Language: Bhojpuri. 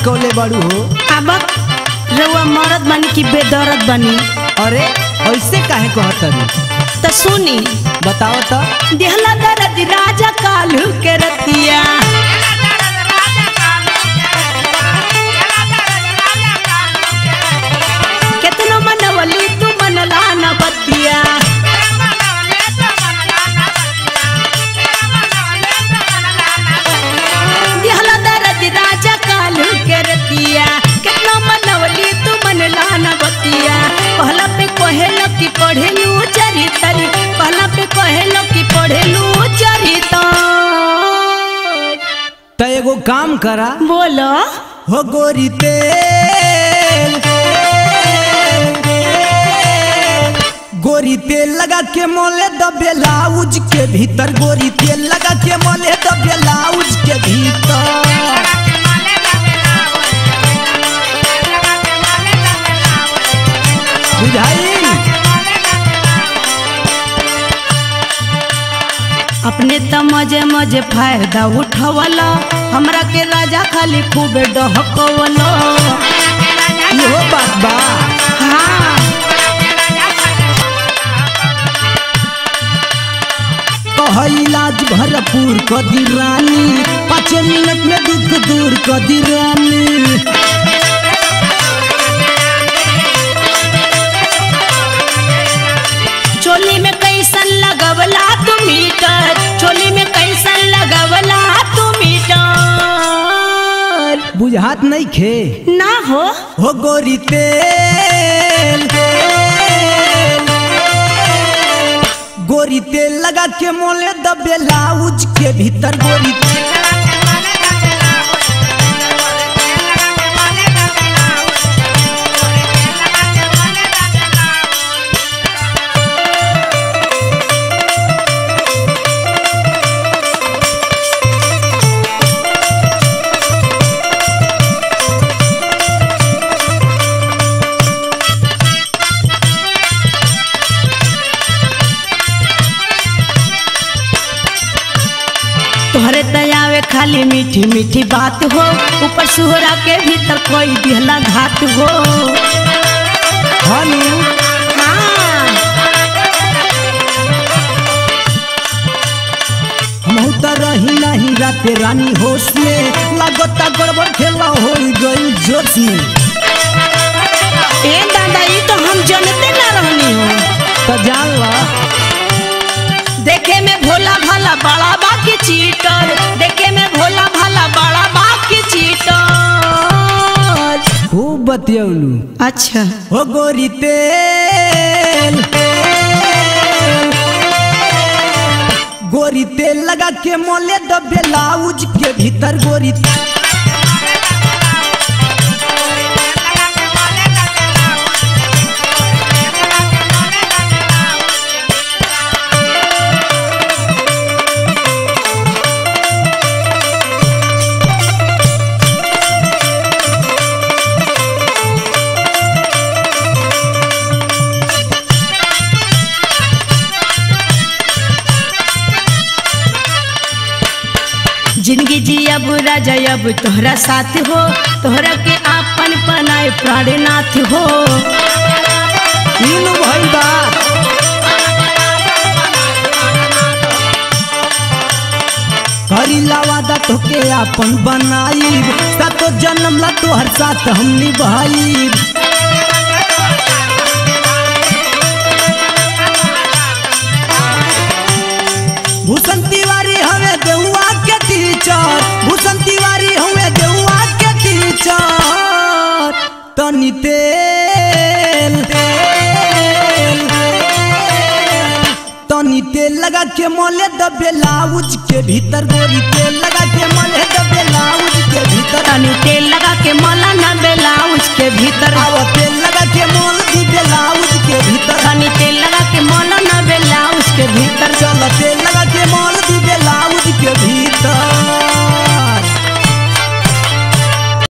लटकौले बड़ू हो अब रउआ मरद बनी कि बेदर्द बनी अरे ऐसे काहे कहतनी तो सुनी बताओ तो देहला दर्द राजा कालू के रतिया केतनो मनवली तू मनला न बतिया देहला दर्द राजा कालू के रतिया केतनो मनवली तू मनला न बतिया पहला पे कहेलो कि पढ़ेलू चरितरी पहला पे कहेलो कि पढ़ेलू चरितर तो एगो काम करा बोलो हो गोरी तेल गोरी तेल लगा के मोले द ब्लाउज के भीतर गोरी तेल लगा के मोले द ब्लाउज के भीतर बुझाई अपने त मजे मजे फायदा उठवला हमरा के राजा खाली खूब डहकवलो इहो बात बा हाँ कह इलाज भरपूर कदी रानी पाँच मिनट में दुख दूर कदी रानी चोली में कैसन लगवला तू मीटर चोली में कैसन लगवला तू मीटर बुझात नहीं खे ना हो हो गोरी तेल गोरी तेल लगा के मोले द ब्लाउज के भीतर गोरी तोहरे दयावे खाली मीठी मीठी बात हो ऊपर सुहरा के भीतर कोई दिहला घात हो हनु हाँ हमहू त रही नहीं राते रानी होश में लागता गड़बड़ खेला हो गई जोश में ए दादा ये तो हम जानते ना रहनी हो तो जान ला देखे में भोला भाला बड़ा बाकी चीटर देखे में भोला भाला बड़ा बाकी चीटर खूब बतियौलू अच्छा हो गोरी तेल गोरी तेल लगा के मोले द ब्लाउज के भीतर गोरी जिंदगी जिया बुरा जयब तोहरा साथ हो तोहरा के आपन पनाए प्राणनाथ हो तीनू भइल बा हरी लावादा तोके आपन बनाई सातो जन्म ला तोहर साथ हम निभाई भूषण तिवारी हमें देहुआ के टीचर भूषण तिवारी हमें देहुआ के टीचर तनी तेल तेल तनी तेल लगा के मोले द ब्लाउज के भीतर गोरी तेल लगा के मोले द ब्लाउज के भीतर तनी तेल लगा के मला ना ब्लाउज के भीतर आवत